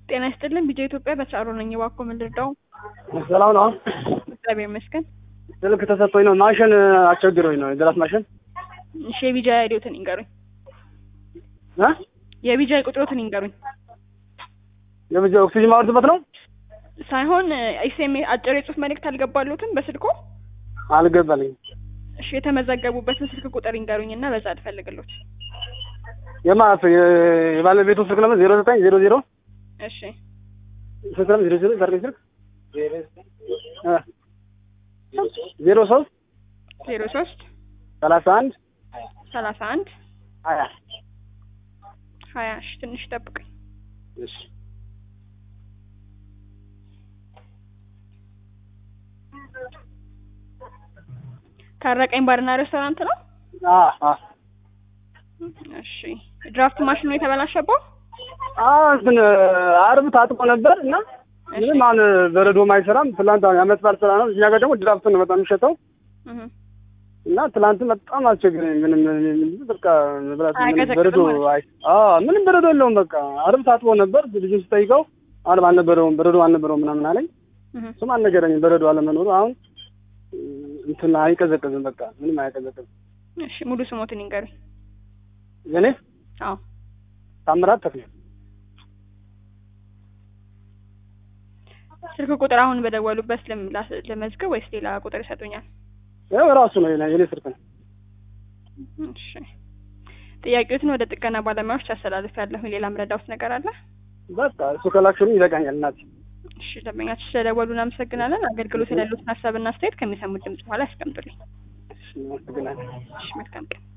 ጤና ይስጥልን ቢጃ ኢትዮጵያ በቻሮ ነኝ። እባክዎ ምን ልርዳው? ሰላም ነው። እግዚአብሔር ይመስገን። ስልክ ተሰጥቶኝ ነው። ማሽን አስቸግሮኝ ነው። የድራፍት ማሽን እሺ የቢጃ አይዲዎትን ይንገሩኝ። እ የቢጃ ቁጥሮትን ይንገሩኝ። የብቻ ኦክሲጅን ማወርድበት ነው። ሳይሆን ኤስኤምኤስ አጭር የጽሁፍ መልእክት አልገባሉትም በስልኮ? አልገባልኝም። እሺ የተመዘገቡበትን ስልክ ቁጥር ይንገሩኝ እና በዛ ልፈልግሎት። የማፍ የባለቤቱ ስልክ ለምን ዜሮ ዘጠኝ ዜሮ ዜሮ እሺ ስልክ ለምን ዜሮ ዜሮ ዘጠኝ ስልክ እ ዜሮ ሶስት ዜሮ ሶስት ሰላሳ አንድ ሰላሳ አንድ ሀያ ሀያ እሺ ትንሽ ጠብቀኝ። እሺ ታረቀኝ ባርና ሬስቶራንት ነው። አ አ እሺ ድራፍት ማሽኑ የተበላሸበው አ እንትን አርብ ታጥቦ ነበር እና ምንም አሁን በረዶም አይሰራም። ትላንት አሁን የዓመት በዓል ስራ ነው። እኛ ጋር ደግሞ ድራፍት ነው በጣም የሚሸጠው እህ እና ትላንትን በጣም አስቸግረኝ። ምንም በቃ መብላት ምንም አይቀዘቅዝም በረዶ ማለት አይ አ ምንም በረዶ የለውም። በቃ አርብ ታጥቦ ነበር። ልጁን ስጠይቀው አርብ አልነበረውም በረዶ አልነበረውም ምናምን አለኝ። እህ እሱም አልነገረኝም በረዶ አለመኖሩ። አሁን እንትን አይቀዘቅዝም። በቃ ምንም አይቀዘቅዝም። እሺ ሙሉ ስሞትን ይንገሩኝ። የኔ አዎ ታምራት ተክሌ ስልክ ቁጥር አሁን በደወሉበት ለም- ላስ- ለመዝገብ ወይስ ሌላ ቁጥር ይሰጡኛል? ያው ራሱ ነው የኔ የኔ ስልክ ነው። እሺ ጥያቄዎትን ወደ ጥገና ባለሙያዎች አስተላልፍ ያለሁ ሌላ ምረዳውት ነገር አለ? በቃ እሱ ከላክሽልኝ ይበቃኛል እናቴ። እሺ ደንበኛችን ስለደወሉ እናመሰግናለን። አገልግሎት ያሉትን ሀሳብና አስተያየት ከሚሰሙት ድምጽ በኋላ ያስቀምጡልኝ። እሺ አመሰግናለሁ። እሺ መልካም ቀን።